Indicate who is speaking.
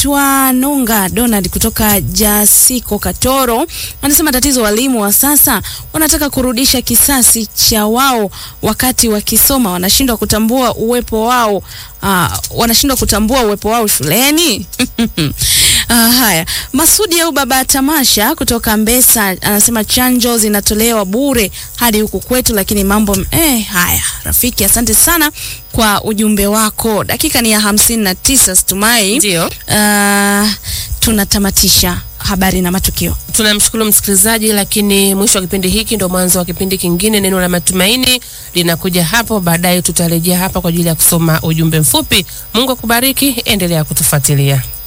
Speaker 1: anaitwa Nunga Donald kutoka Jasiko Katoro, anasema tatizo walimu wa sasa wanataka kurudisha kisasi cha wao wakati wakisoma, wanashindwa kutambua uwepo wao uh, wanashindwa kutambua uwepo wao shuleni. Uh, haya, Masudi au baba Tamasha kutoka Mbesa anasema chanjo zinatolewa bure hadi huku kwetu, lakini mambo eh, haya rafiki, asante sana kwa ujumbe wako. Dakika ni ya hamsini na tisa Stumai.
Speaker 2: Ndio.
Speaker 1: Uh, tunatamatisha habari na matukio.
Speaker 2: Tunamshukuru msikilizaji, lakini mwisho wa kipindi hiki ndo mwanzo wa kipindi kingine. Neno la matumaini linakuja hapo baadaye, tutarejea hapa kwa ajili ya kusoma ujumbe mfupi. Mungu akubariki, endelea kutufuatilia.